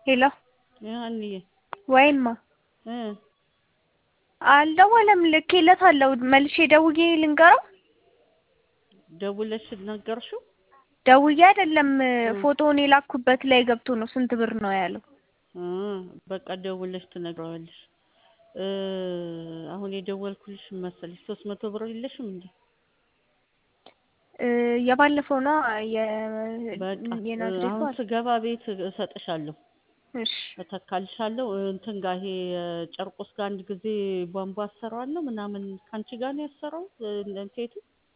ሄሎ ሀኒዬ ወይማ እ አልደወለም ልኬለታለሁ መልሼ ደውዬ ልንገረው ደውለሽ ነገርሽው? ደውዬ አይደለም ፎቶውን የላኩበት ላይ ገብቶ ነው ስንት ብር ነው ያለው እ በቃ ደውለሽ ትነግረዋለሽ። እ አሁን የደወልኩልሽ ምን መሰለሽ ሶስት መቶ ብር የለሽም እንዴ? እ የባለፈው ነው በቃ የናዝሬቱ አሁን አለ። ስገባ ቤት እሰጥሻለሁ እሺ እተካልሻለሁ። እንትን ጋር ይሄ ጨርቆስ ጋር አንድ ጊዜ ቧንቧ አሰራዋለሁ ምናምን ከአንቺ ጋር ነው ያሰራው ሴቱ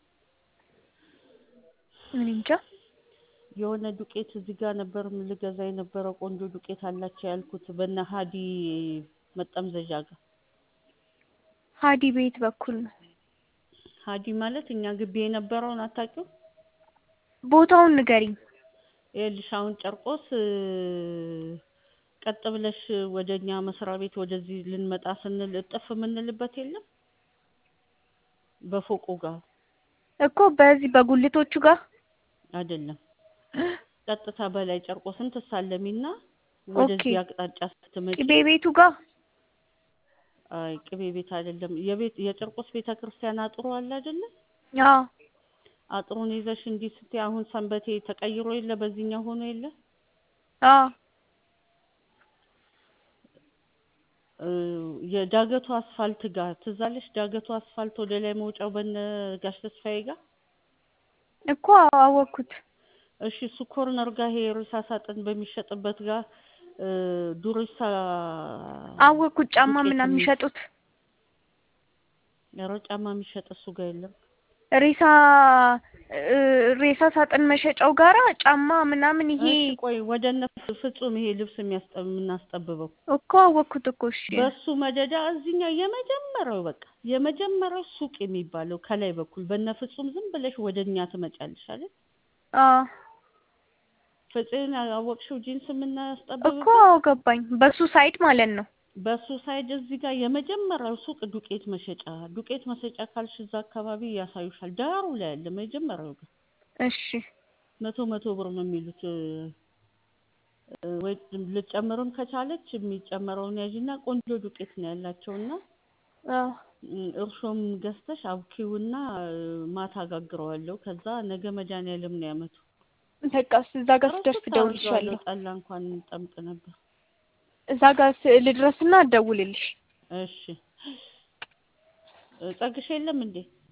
እኔ እንጃ የሆነ ዱቄት እዚህ ጋር ነበር ልገዛ የነበረው ቆንጆ ዱቄት አላቸው ያልኩት በነ ሀዲ መጠምዘዣ ጋር ሀዲ ቤት በኩል ነው ሀዲ ማለት እኛ ግቢ የነበረውን አታውቂው? ቦታውን ንገሪኝ። ይኸውልሽ አሁን ጨርቆስ እ ቀጥ ብለሽ ወደ እኛ መስሪያ ቤት ወደዚህ ልንመጣ ስንል እጥፍ የምንልበት የለም በፎቁ ጋር እኮ በዚህ በጉልቶቹ ጋር አይደለም ቀጥታ በላይ ጨርቆስን ትሳለሚና ወደዚህ ኦኬ። አቅጣጫ ስትመጪ ቅቤ ቤቱ ጋር አይ ቅቤ ቤት አይደለም የቤት የጨርቆስ ቤተ ክርስቲያን አጥሩ አለ አይደለ አዎ አጥሩን ይዘሽ እንዲህ ስትይ አሁን ሰንበቴ ተቀይሮ የለ በዚህኛው ሆኖ የለ አዎ እ የዳገቱ አስፋልት ጋር ትዝ አለሽ? ዳገቱ አስፋልት ወደ ላይ መውጫው በነ ጋሽ ተስፋዬ ጋር እኮ አወቅኩት። እሺ እሱ ኮርነር ጋር ይሄ ሬሳ ሳጥን በሚሸጥበት ጋር እ ዱሬሳ አወቅኩት። ጫማ ዱቄት ምናምን የሚል- የሚሸጡት ኧረ ጫማ የሚሸጥ እሱ ጋር የለም። ሬሳ እ ሬሳ ሳጥን መሸጫው ጋራ ጫማ ምናምን ይሄ እሺ ቆይ ወደ እነ ፍጹም ይሄ ልብስ የሚያስጠ- የምናስጠብበው እኮ አወቅኩት እኮ እሺ በሱ መደዳ እዚህኛው የመጀመሪያው በቃ የመጀመሪያው ሱቅ የሚባለው ከላይ በኩል በነ ፍጹም ዝም ብለሽ ወደ እኛ ትመጫለሽ አይደል? አዎ ፍፄን አወቅሽው? ጂንስ እኮ የምናስጠብብበት አዎ ገባኝ። በሱ ሳይድ ማለት ነው። በሱ ሳይድ እዚህ ጋር የመጀመሪያው ሱቅ ዱቄት መሸጫ ዱቄት መሸጫ ካልሽ እዛ አካባቢ ያሳዩሻል። ዳሩ ላይ ያለ መጀመሪያው ጋር እሺ መቶ መቶ ብር ነው የሚሉት እ እ ወይ ልጨምርም ከቻለች የሚጨመረውን ያዥና ቆንጆ ዱቄት ነው ያላቸውና አዎ እ እርሾም ገዝተሽ አብኪውና እ ማታ አጋግረዋለሁ። ከዛ ነገ መድኃኒዓለም ነው ያመቱ። በቃ እዛ ጋር ስደርስ ረስቼ እደውልልሻለሁ። አድርጌዋለሁ። ጠላ እንኳን እንጠምቅ ነበር። እዛ ጋር ስ- ልድረስና እደውልልሽ። እሺ እ ጸግሽ የለም እንዴ?